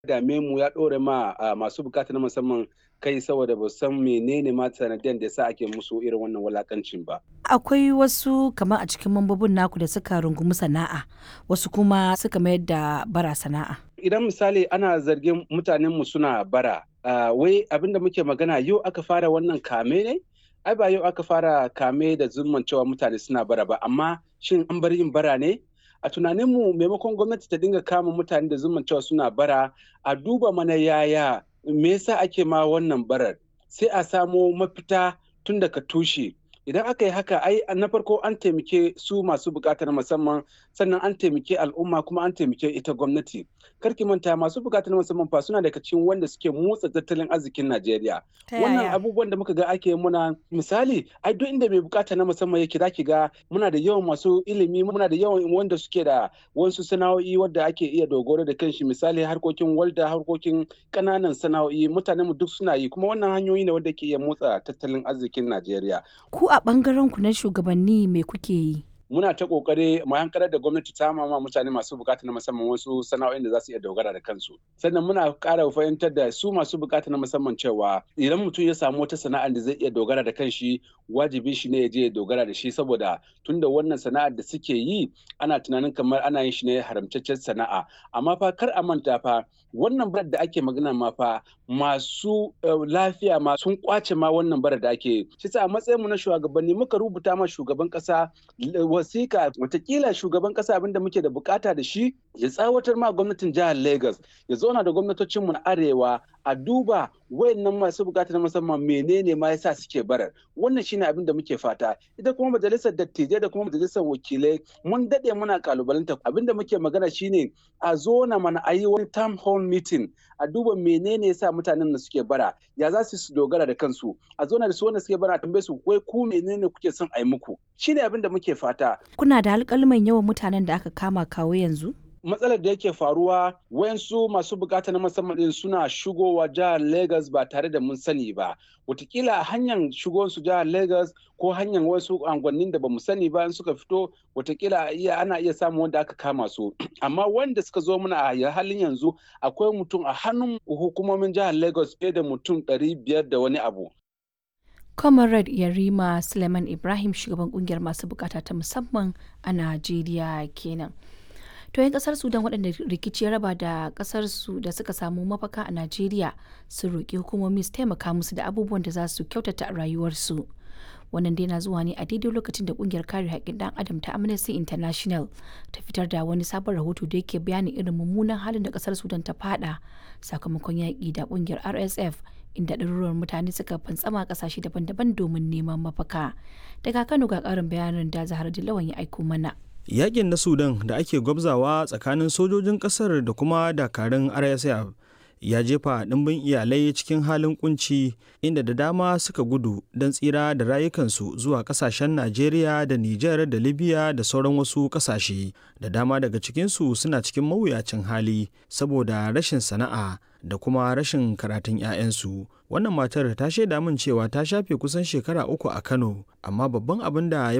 dame mu ya ɗore ma masu bukata na musamman kai saboda ba san menene ma sanadiyan da yasa ake musu irin wannan wulakancin ba. Akwai wasu kamar a cikin mambobin naku da suka rungumi sana'a wasu kuma suka mayar da bara sana'a. Idan misali ana zargin mutanen mu suna bara wai abinda muke magana yau aka fara wannan kame ne? Ai ba yau aka fara kame da zumman cewa mutane suna bara ba amma shin an bar yin bara ne? a tunaninmu maimakon gwamnati ta dinga kama mutane da zuman cewa suna bara a duba mana yaya me yasa ake ma wannan barar sai a samo mafita tun daga tushe idan aka yi haka ai na farko an taimake su masu bukatar musamman sannan an taimake al'umma kuma an taimake ita gwamnati karki manta masu bukatar musamman fa suna daga cikin wanda suke motsa tattalin arzikin Najeriya wannan abubuwan da muka ga ake muna misali ai duk inda mai bukata na musamman yake zaki ga muna da yawan masu ilimi muna da yawan wanda suke da wasu sana'o'i wadda ake iya dogaro da kanshi misali harkokin walda harkokin kananan sana'o'i mutanen mu duk suna yi kuma wannan hanyoyi ne wanda ke iya motsa tattalin arzikin Najeriya Ku a ɓangaren ku na shugabanni me kuke yi? muna ta kokari mu hankalar da gwamnati ta mama mutane masu bukata na musamman wasu sana'o'in da za su iya dogara da kansu sannan muna ƙara fahimtar da su masu bukata na musamman cewa idan mutum ya samu wata sana'ar da zai iya dogara da kanshi wajibi shi ne ya je ya dogara da shi saboda tunda wannan sana'ar da suke yi ana tunanin kamar ana yin shi ne haramtaccen sana'a amma fa kar a manta fa wannan barar da ake magana ma fa masu lafiya ma sun kwace ma wannan barar da ake shi sa a matsayin mu na shugabanni muka rubuta ma shugaban kasa wasika watakila shugaban kasa abinda muke da bukata da shi ya tsawatar ma gwamnatin jihar Lagos ya zauna da gwamnatocin mu na arewa a duba wayannan masu bukata na musamman menene ma yasa suke barar wannan shine abin da muke fata ita kuma majalisar dattijai da kuma majalisar wakilai mun dade muna kalubalanta abin da muke magana shine a zo na mana a yi wani town hall meeting a duba menene yasa mutanen da suke bara ya za su dogara da kansu a zo na da su wanda suke bara tambaye su wai ku menene kuke son a yi muku shine abin da muke fata Kuna da alƙalman yawan mutanen da aka kama kawo yanzu? matsalar da yake faruwa wayansu masu bukata na musamman din suna shigowa jihar Lagos ba tare da mun sani ba watakila a hanyar su jihar Lagos ko hanyar wasu angwannin da bamu sani ba in suka fito watakila iya ana iya samun wanda aka kama su amma wanda suka zo muna a halin yanzu akwai mutum a hannun hukumomin jihar Lagos fiye da mutum ɗari biyar da wani abu Comrade Yarima Suleiman Ibrahim shugaban kungiyar masu bukata ta musamman a Najeriya kenan. To 'yan kasar Sudan waɗanda rikici ya raba da kasar su da suka samu mafaka a Najeriya sun roƙi hukumomi su taimaka musu da abubuwan da za su kyautata rayuwarsu. Wannan dai na zuwa ne a daidai lokacin da kungiyar kare haƙƙin ɗan adam ta Amnesty International ta fitar da wani sabon rahoto da yake bayanin irin mummunan halin da kasar Sudan ta fada sakamakon yaƙi da kungiyar RSF inda ɗaruruwan mutane suka fantsama ƙasashe daban-daban domin neman mafaka. Daga Kano ga ƙarin bayanin da Zahar Dillawan ya aiko mana. Yakin na Sudan da ake gwabzawa tsakanin sojojin ƙasar da kuma dakarun RSF ya jefa ɗimbin iyalai cikin halin kunci inda da dama suka gudu don tsira da rayukansu zuwa ƙasashen Najeriya da Nijar da Libya da sauran wasu ƙasashe. Da dama daga cikinsu suna cikin mawuyacin hali saboda rashin sana'a da kuma rashin karatun 'ya'yansu. Wannan matar ta shaida min cewa ta shafe kusan shekara uku a Kano, amma babban abin da ya